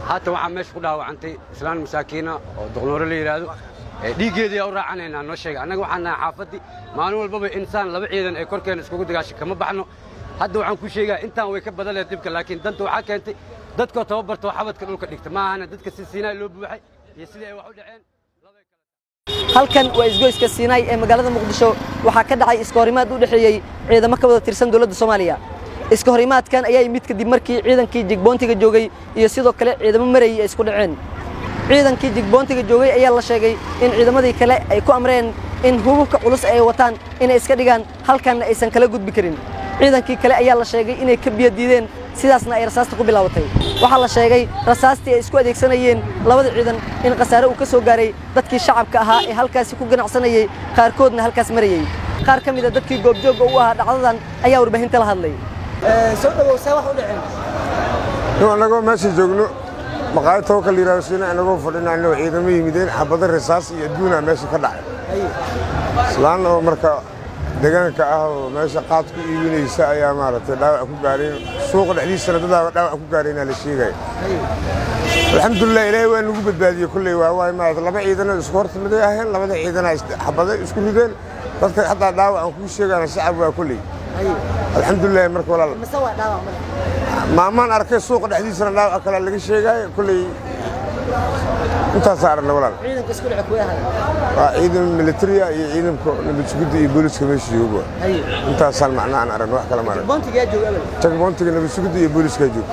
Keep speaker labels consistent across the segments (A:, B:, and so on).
A: haatan waxaa meesha ku dhaawacantay islaan masaakiina oo doqnoore la yidhaahdo dhiiggeediyaa u raacanaynaa noo sheega annaga waxaan nahay xaafaddii maalin walbaba insaan laba ciidan ay korkeena iskugu dagaashay kama baxno hadda waxaan ku sheegaa intaan way ka badan lehed dhibka laakiin danta waxaa keentay dadkoo tababartoo xabadka dhulka dhigta ma ahana dadka si siinaay loo buuxay iyo sidii ay wax u dhaceen
B: halkan waa isgoyska siinaay ee magaalada muqdisho waxaa ka dhacay iskahorimaad u dhexeeyey ciidamo ka wada tirsan dowladda soomaaliya iskahorimaadkan ayaa yimid kadib markii ciidankii jigboontiga joogay iyo sidoo kale ciidamo marayay ay isku dhaceen ciidankii jigboontiga joogay ayaa la sheegay in ciidamadii kale ay ku amreen in hububka culus ay wataan inay iska dhigaan halkanna aysan kala gudbi karin ciidankii kale ayaa la sheegay inay ka biyo diideen sidaasna ay rasaasta ku bilaabatay waxaa la sheegay rasaastii ay isku adeegsanayeen labada ciidan in khasaare uu ka soo gaaray dadkii shacabka ahaa ee halkaasi ku ganacsanayey qaarkoodna halkaas marayey qaar ka mida dadkii goobjoogga u ahaa dhacdadan ayaa warbaahinta la hadlay soo dhawow see wax u dhaceen
C: annagoo meesha joogno maqaayad tawakal yidhahdo siina annagoo fadhinayno ciidamo yimideen xabado rasaas iyo adduunaa meesha ka dhacay islaan oo marka deegaanka ah oo meesha qaad ku iibinaysa ayaa maaragtay dhaawac ku gaareen suuqa dhexdiisana dadaaba dhaawac ku gaareenaa la sheegaya alxamdulilah ilaahay waa nagu badbaadiyey kolley waa waay maarata laba ciidana isku hortimiday aheen labada ciidana xabado isku rideen dadka xataa dhaawac aan kuu sheegana shacab waa kolley alxamdulilah marka walaal maamaan arkay suuqa dhexdiisana dhaawac kale laga sheegaayo kolley intaasaa aragna walaal waa ciidan militariya iyo ciidanka nabadsugidda iyo booliska meesha joogo intaasaan macnaa aan aragna wax kale ma arag jagboontiga nabadsugidda iyo booliska joogo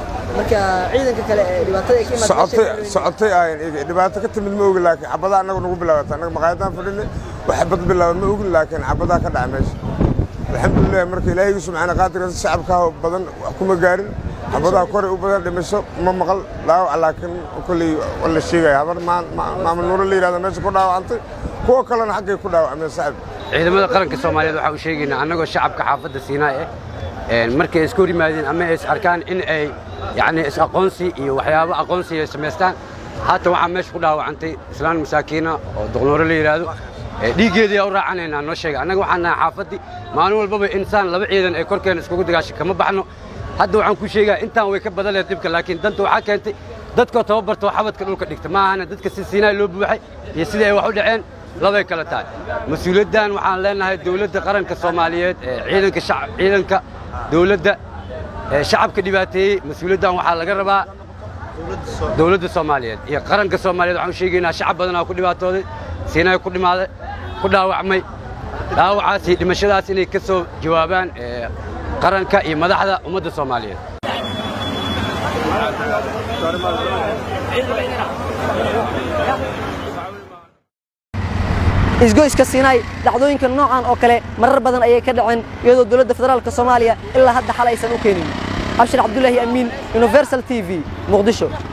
C: socotay socotay ahayn iyaga dhibaato ka timid ma ogin laakiin xabadaa annaga nagu bilaabata annaga maqaayadaan fadhinay wax xabad bilaaba ma ogin laakiin xabadaa ka dhaca meesha alxamdulilah marka ilaahaygu subxaana qaadirka shacabkaa badan wax kuma gaarin xabadaha koray u badan dhimasho ma maqal dhaawac laakiin kolley la sheegaya habar maamul nuuro la yidhahda meesha ku dhaawacantay kuwa kalena xaggay ku dhaawacmeen sacab
A: ciidamada qaranka soomaaliyeed waxaa u sheegaynaa annagoo shacabka xaafadda siinaay ah markay ay isku hor yimaadeen ama ay is arkaan in ay yacni is-aqoonsi iyo waxyaabo aqoonsi ay samaystaan haatan waxaa meesha ku dhaawacantay islaan masaakiina oo doqnoore la yidhaahdo dhiiggeediyaa u raacanaynaa noo sheega annaga waxaan nahay xaafaddii maalin walbaba insaan laba ciidan ay korkeena iskugu dagaashay kama baxno hadda waxaan ku sheegaa intaan way ka badan lehed dhibka laakiin danta waxaa keentay dadkoo tababartoo xabadka dhulka dhigta ma ahana dadka si siinaay loo buuxay iyo sidii ay wax u dhaceen labay kala tahay mas-uuliyaddan waxaan leenahay dowladda qaranka soomaaliyeed ciidanka ciidanka dowladda shacabka dhibaateeyey mas-uuliyaddan waxaa laga rabaa dowladda soomaaliyeed iyo qaranka soomaaliyeed waxaan u sheegaynaa shacab badanaa ku dhibaatooday siinaay ku dhimaaday ku dhaawacmay dhaawacaas iyo dhimashadaas inay ka soo jawaabaan qaranka iyo madaxda ummadda soomaaliyeed
B: isgoyska siinaay dhacdooyinka noocan oo kale marar badan ayay ka dhaceen iyadoo dowladda federaalka soomaaliya ilaa hadda xal aysan u keenin abshir cabdulaahi amiin universal t v muqdisho